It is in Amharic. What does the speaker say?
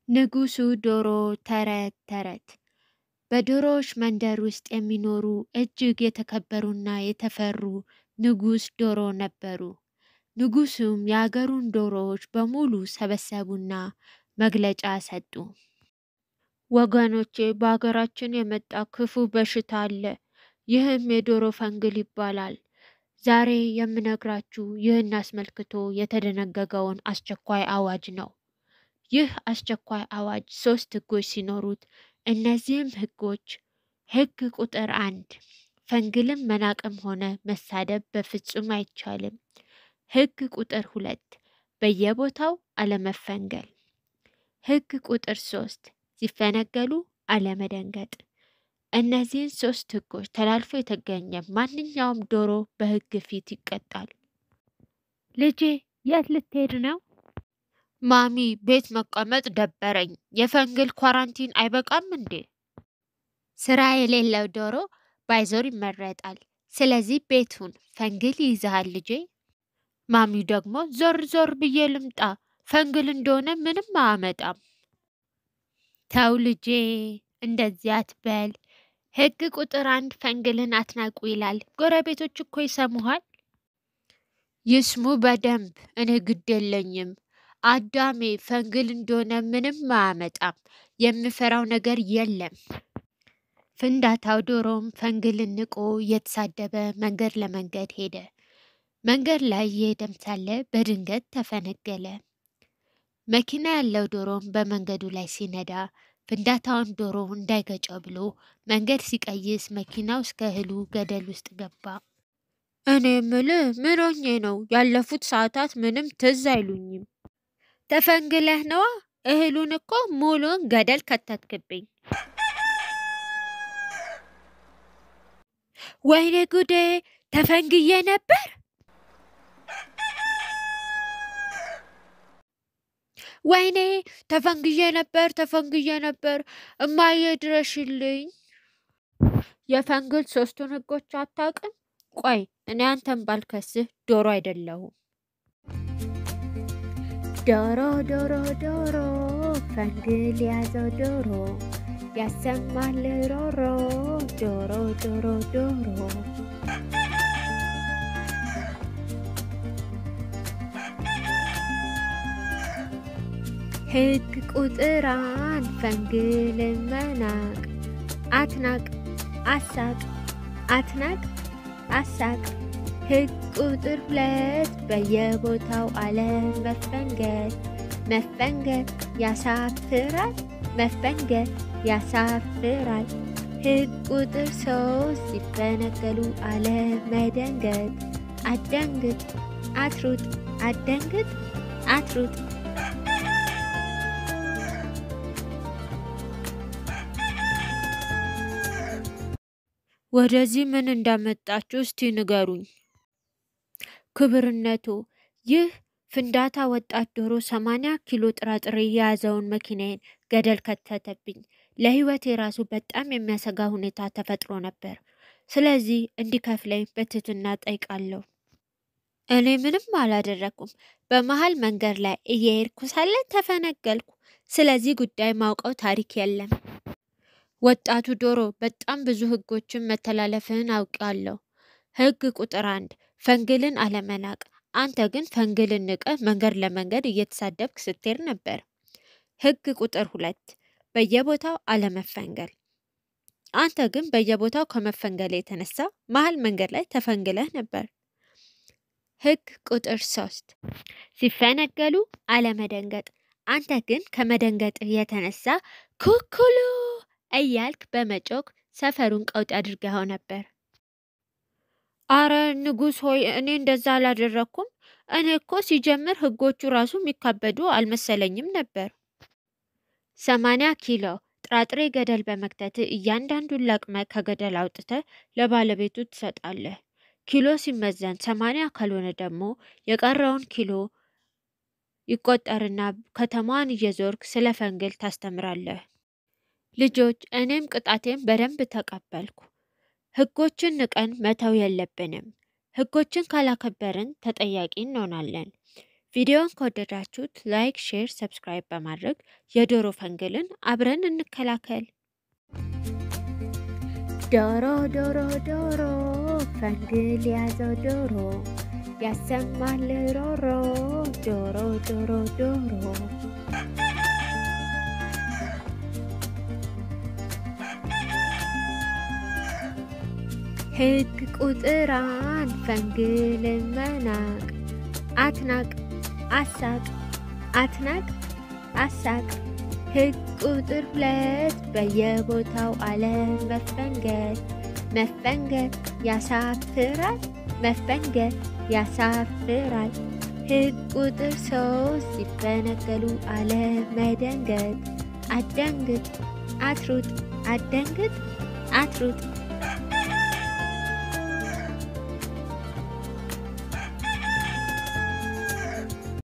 ንጉሱ ዶሮ ተረት ተረት በዶሮዎች መንደር ውስጥ የሚኖሩ እጅግ የተከበሩና የተፈሩ ንጉስ ዶሮ ነበሩ። ንጉሱም የአገሩን ዶሮዎች በሙሉ ሰበሰቡና መግለጫ ሰጡ። ወገኖቼ፣ በሀገራችን የመጣ ክፉ በሽታ አለ። ይህም የዶሮ ፈንግል ይባላል። ዛሬ የምነግራችሁ ይህን አስመልክቶ የተደነገገውን አስቸኳይ አዋጅ ነው። ይህ አስቸኳይ አዋጅ ሶስት ህጎች ሲኖሩት እነዚህም ህጎች ህግ ቁጥር አንድ ፈንግልን መናቅም ሆነ መሳደብ በፍጹም አይቻልም። ህግ ቁጥር ሁለት በየቦታው አለመፈንገል። ህግ ቁጥር ሶስት ሲፈነገሉ አለመደንገጥ። እነዚህን ሶስት ህጎች ተላልፎ የተገኘ ማንኛውም ዶሮ በህግ ፊት ይቀጣል። ልጄ የት ልትሄድ ነው? ማሚ ቤት መቀመጥ ደበረኝ። የፈንግል ኳራንቲን አይበቃም እንዴ? ስራ የሌለው ዶሮ ባይዞር ይመረጣል። ስለዚህ ቤቱን ፈንግል ይይዝሃል ልጄ። ማሚ ደግሞ ዞር ዞር ብዬ ልምጣ፣ ፈንግል እንደሆነ ምንም አያመጣም። ተው ልጄ እንደዚህ አትበል። ህግ ቁጥር አንድ ፈንግልን አትናቁ ይላል። ጎረቤቶች እኮ ይሰሙሃል። ይስሙ በደንብ እኔ ግድ የለኝም። አዳሜ ፈንግል እንደሆነ ምንም አያመጣም። የምፈራው ነገር የለም። ፍንዳታው ዶሮም ፈንግልን ንቆ እየተሳደበ መንገድ ለመንገድ ሄደ። መንገድ ላይ እየሄደም ሳለ በድንገት ተፈነገለ። መኪና ያለው ዶሮም በመንገዱ ላይ ሲነዳ ፍንዳታውን ዶሮ እንዳይገጨው ብሎ መንገድ ሲቀይስ መኪናው እስከ እህሉ ገደል ውስጥ ገባ። እኔ ምልህ ምን ሆኜ ነው? ያለፉት ሰዓታት ምንም ትዝ አይሉኝም። ተፈንግለህ ነዋ። እህሉን እኮ ሙሉን ገደል ከተትክብኝ። ወይኔ ጉዴ! ተፈንግዬ ነበር። ወይኔ ተፈንግዬ ነበር፣ ተፈንግዬ ነበር። እማዬ ድረሽልኝ። የፈንግል ሶስቱን ህጎች አታውቅም? ቆይ እኔ አንተን ባልከስህ ዶሮ አይደለሁም። ዶሮ ዶሮ ዶሮ ፈንግል ያዘው ዶሮ ያሰማል ሮሮ ዶሮ ዶሮ ዶሮ ህግ ቁጥር አንድ ፈንግልን መናቅ አትናቅ አሳቅ አትናቅ አሳቅ ህግ ቁጥር ሁለት በየቦታው አለመፈንገል መፈንገል ያሳፍራል መፈንገል ያሳፍራል ህግ ቁጥር ሶስት ሲፈነገሉ አለመደንገጥ አደንግጥ አትሩጥ አደንግጥ አትሩጥ ወደዚህ ምን እንዳመጣችሁ እስቲ ንገሩኝ። ክብርነቱ ይህ ፍንዳታ ወጣት ዶሮ ሰማንያ ኪሎ ጥራጥሬ የያዘውን መኪናዬን ገደል ከተተብኝ። ለህይወቴ ራሱ በጣም የሚያሰጋ ሁኔታ ተፈጥሮ ነበር። ስለዚህ እንዲከፍለኝ በትህትና ጠይቃለሁ። እኔ ምንም አላደረኩም። በመሀል መንገድ ላይ እየሄድኩ ሳለ ተፈነገልኩ። ስለዚህ ጉዳይ ማውቀው ታሪክ የለም። ወጣቱ ዶሮ በጣም ብዙ ህጎችን መተላለፍህን አውቃለሁ። ህግ ቁጥር አንድ ፈንግልን አለመናቅ። አንተ ግን ፈንግልን ንቀህ መንገድ ለመንገድ እየተሳደብክ ስትሄድ ነበር። ህግ ቁጥር ሁለት በየቦታው አለመፈንገል። አንተ ግን በየቦታው ከመፈንገል የተነሳ መሀል መንገድ ላይ ተፈንግለህ ነበር። ህግ ቁጥር ሶስት ሲፈነገሉ አለመደንገጥ። አንተ ግን ከመደንገጥህ የተነሳ ኩኩሉ እያልክ በመጮክ ሰፈሩን ቀውጥ አድርገኸው ነበር። አረ ንጉሥ ሆይ እኔ እንደዛ አላደረግኩም። እኔ እኮ ሲጀምር ህጎቹ ራሱ የሚካበዱ አልመሰለኝም ነበር። ሰማንያ ኪሎ ጥራጥሬ ገደል በመክተት እያንዳንዱን ለቅመ ከገደል አውጥተ ለባለቤቱ ትሰጣለህ። ኪሎ ሲመዘን ሰማንያ ካልሆነ ደግሞ የቀረውን ኪሎ ይቆጠርና ከተማዋን እየዞርክ ስለ ፈንግል ታስተምራለህ። ልጆች እኔም ቅጣቴን በደንብ ተቀበልኩ። ህጎችን ንቀን መተው የለብንም። ህጎችን ካላከበርን ተጠያቂ እንሆናለን። ቪዲዮን ከወደዳችሁት ላይክ፣ ሼር፣ ሰብስክራይብ በማድረግ የዶሮ ፈንግልን አብረን እንከላከል። ዶሮ ዶሮ ዶሮ ፈንግል ያዘው ዶሮ ያሰማል ሮሮ ዶሮ ዶሮ ዶሮ ሕግ ቁጥር አንድ ፈንግል መናቅ አትናቅ አሳቅ አትናቅ አሳቅ። ሕግ ቁጥር ሁለት በየቦታው አለም መፈንገል መፈንገል ያሳፍራል መፈንገል ያሳፍራል። ሕግ ቁጥር ሶስት ሲፈነገሉ አለም መደንገጥ አደንግጥ አትሩጥ አደንግጥ አትሩጥ